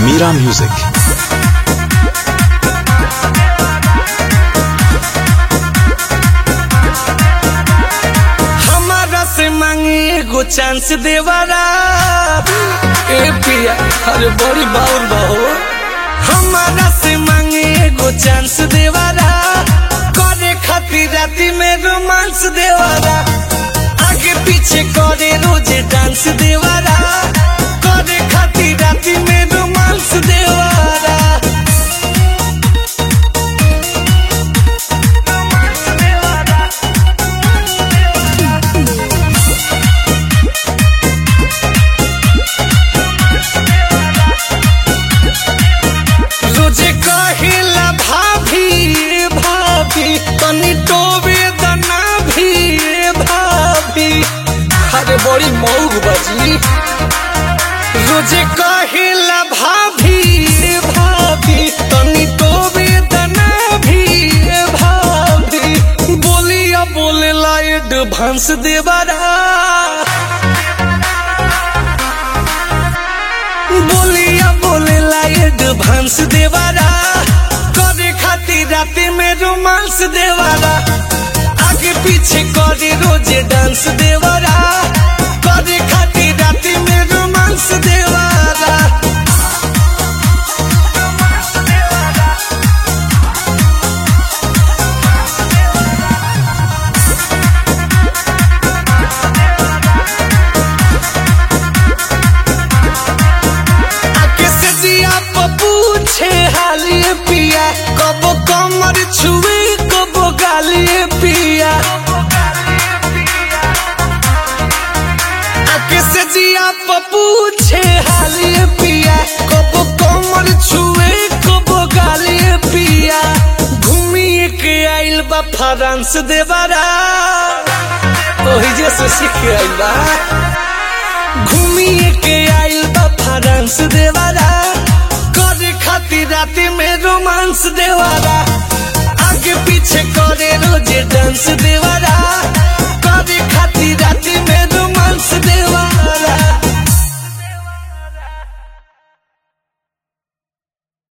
Mira Music. हमारा से मांगे एगो चांस देवारा ए पिया अरे बड़ी बाउर बहो हमारा से मांगे एगो चांस देवारा करे खातिर राती में रोमांस देवारा आगे पीछे करे रोजे डांस देवारा करे खातिर राती में रोमांस देवारा रोजे कहिला भाभी भाभी तनी टोबे दना भी भाभी अरे बड़ी मौग बजी रोजे कहिला भाभी भाभी तनी टोबे दना भी भाभी बोलिया बोलेला एडवांस देवारा बोलिया बोलेला एडवांस देवारा करे खातिर राते में रोमांस देवारा आगे पीछे करे रोजे डांस देवारा करे खातिर राते में रोमांस देवारा आके से जिया पूछे हालिए पिया कब कमर छुए कब गालिए पिया आके से जिया पूछे हालिए पिया कब कमर छुए कब गालिए पिया घूमिए के आइल बा फ्रांस देवारा ओही जैसे सीख के आइल बा घूमिए के आइल बा फ्रांस देवारा करे खातिर राती में रोमांस देवारा आगे पीछे करे रोजे डांस देवारा